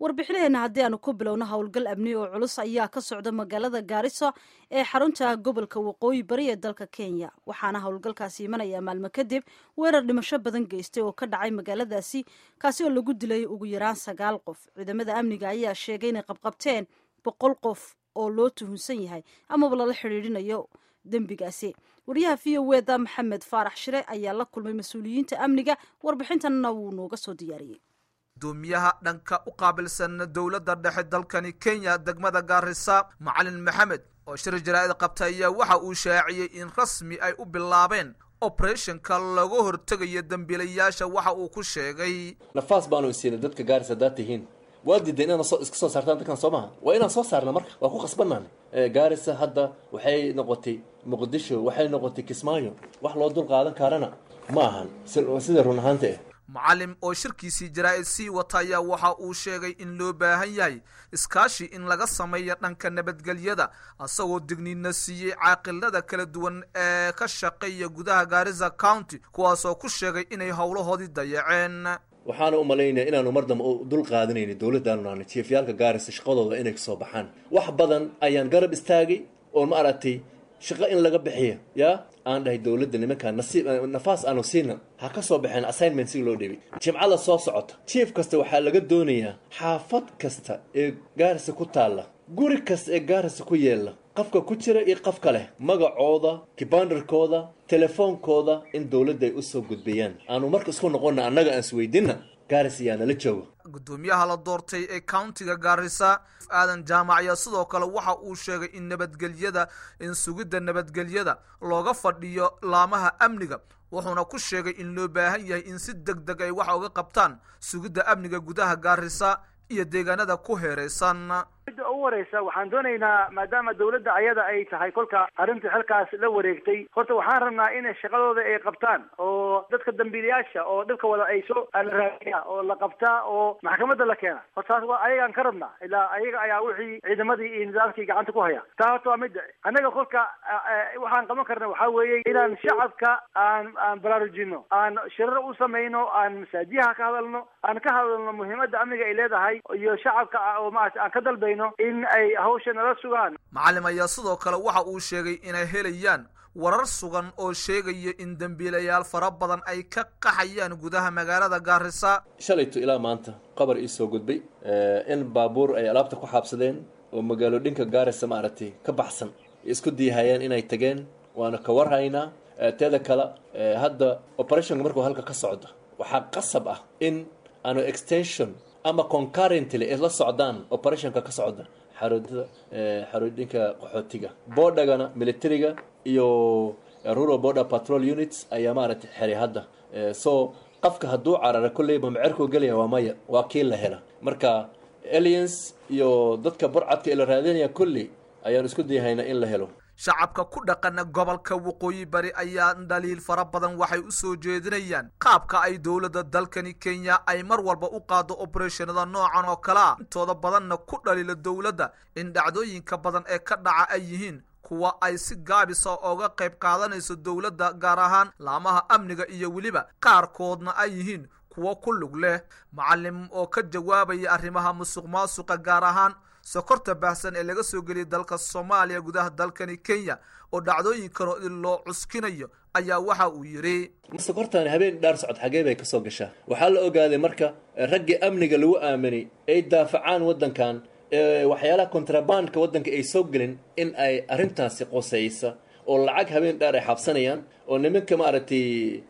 warbixinaheena haddii aanu ku bilowno howlgal amni oo culus ayaa ka socda magaalada gaariso ee xarunta gobolka waqooyi bari ee dalka kenya waxaana howlgalkaasi imanaya maalmo kadib weerar dhimasho badan geystay oo ka dhacay magaaladaasi kaasi oo lagu dilay ugu yaraan sagaal qof ciidamada amniga ayaa sheegay inay qabqabteen boqol qof oo loo tuhunsan yahay amaba lala xidhiidhinayo dembigaasi wariyaha v o eda maxamed faarax shire ayaa la kulmay mas-uuliyiinta amniga warbixintanna wuu nooga soo diyaariyey gudoomiyaha dhanka u qaabilsan dowladda dhexe dalkani kenya degmada gaarisa macalin maxamed oo shir jaraa'id qabtay ayaa waxa uu shaaciyey in rasmi ay u bilaabeen oberetionka laga hortegayo dembiilayaasha waxa uu ku sheegay nafaas baanu isiinay dadka gaaris haddaad tihiin waa diiday inaan iska soo saartaan dadkan soo maha waa inaan soo saarna marka waa ku qasbanaan gaarisa hadda waxay noqotay muqdisho waxay noqotay kismaayo wax loo dul qaadan karana ma ahan sida run ahaanta ah macalim oo shirkiisii jaraa'id sii wata ayaa waxa uu sheegay in loo baahan yahay iskaashi in laga sameeyo dhanka nabadgelyada isagoo digniina siiyey caaqilada kala duwan ee ka shaqeeya gudaha gaarisa county kuwaasoo ku sheegay inay howlahoodii dayaceen waxaana u malaynaya inaanu mar dambe dul qaadanayni dowladdaanu naana jiefyaalka gaarisa shaqadooda inay kasoo baxaan wax badan ayaan garab istaagay oo ma aragtay shaqo in laga bixiya yaa aan dhahay dowladda nimankaa nasiib nafaas aanu siina ha ka soo baxeen assignment si loo dhibay jimcada soo socota jief kasta waxaa laga doonayaa xaafad kasta ee gaarisa ku taalla guri kasta ee gaarisa ku yeella qofka ku jira iyo qofka leh magacooda kibandarkooda telefoonkooda in dowladda ay usoo gudbiyaan aanu marka isku noqonna annaga aan isweydinna gaaris ayaa nala jooga gudoomiyaha la doortay ee countiga gaarisa aadan jaamac ayaa sidoo kale waxa uu sheegay in nabadgelyada in sugidda nabadgelyada looga fadhiyo laamaha amniga wuxuuna ku sheegay in loo baahan yahay in si deg deg ay wax uga qabtaan sugidda amniga gudaha gaarisa iyo deegaanada ku heeraysan midda ugu horeysa waxaan doonaynaa maadaama dawladda ayada ay tahay kolka arrinta xilkaas la wareegtay horta waxaan rabnaa in shaqadooda ay qabtaan oo dadka dambiilayaasha oo dhibka wada ay soo la raadiya oo la qabtaa oo maxkamadda la keena horta taas waa ayagaan ka rabnaa ilaa ayaga ayaa wixii ciidamadii iyo nidaamkii gacanta ku haya taa horta waa midda annaga kolka waxaan qaban karna waxaa weeye inaan shacabka aan aan baraarujino aan shirar u samayno aan masaajiyaha ka hadalno aan ka hadalno muhiimadda amniga ay leedahay iyo shacabka oo maarata aan ka dalbayno in ay hawsha nala sugaan macalim ayaa sidoo kale waxa uu sheegay inay helayaan warar sugan oo sheegaya in dembiilayaal fara badan ay ka qaxayaan gudaha magaalada gaarisa shalayto ilaa maanta qabar ii soo gudbay in baabuur ay alaabta ku xaabsadeen oo magaalo dhinka gaarisa maaragtay ka baxsan isku diihayeen inay tageen waana ka warhaynaa teeda kale hadda operationka markuu halka ka socdo waxaa qasab ah in aanu extension ama concurrently ay la socdaan operationka ka socda xaroodada xaroodinka qaxootiga boodhagana militariga iyo rural border patrol units ayaa maaragtay xeray hadda so qofka hadduu carara kolleyba macerkuu gelaya waa maya waa kii la hela marka aliens iyo dadka burcadka ee la raadinaya kolley ayaan isku dayahaynaa in la helo shacabka ku dhaqana gobolka waqooyi bari ayaa dhaliil fara badan waxay u soo jeedinayaan qaabka ay dowladda dalkani kenya ay mar walba u qaado obereshanada noocan oo kale a intooda badanna ku dhaliila dowladda in dhacdooyinka badan ee ka dhaca ay yihiin kuwa ay si gaabisa ooga qayb qaadanayso dowladda gaar ahaan laamaha amniga iyo weliba qaarkoodna ay yihiin kuwo ku lug leh macalim oo ka jawaabaya arrimaha musuq maasuqa gaar ahaan sokorta baahsan ee laga soo geliyay dalka soomaaliya gudaha dalkani kenya oo dhacdooyinkan oo in loo cuskinayo ayaa waxa uu yidhi sokortan habeen dhaar socod xagee bay kasoo gashaa waxaa la ogaaday marka raggii amniga lagu aaminay ay daafacaan waddankan waxyaalaha kontrabandka waddanka ay soo gelin in ay arrintaasi qoseysa oo lacag habeen dhaar ay xabsanayaan oo nimanka maaragtay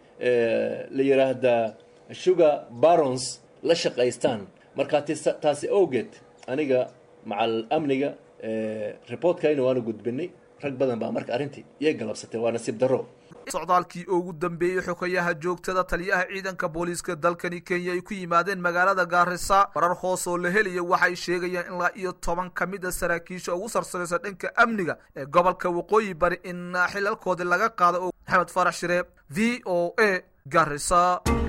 la yidhaahdaa sugar barons la shaqaystaan markaa taasi awgeed aniga macal amniga reportkayna waanu gudbinay rag badan baa marka arrintii iyay galabsatay waa nasiib darro socdaalkii ugu dambeeyey xogayaha joogtada taliyaha ciidanka booliiska dalkani kenya ay ku yimaadeen magaalada gaarisa warar hoos oo la helaya waxay sheegayaan ilaa iyo toban ka mid a saraakiisha ugu sarsaraysa dhanka amniga ee gobolka waqooyi bari in xilalkoodii laga qaado oo maxamed farax shire v o a garisa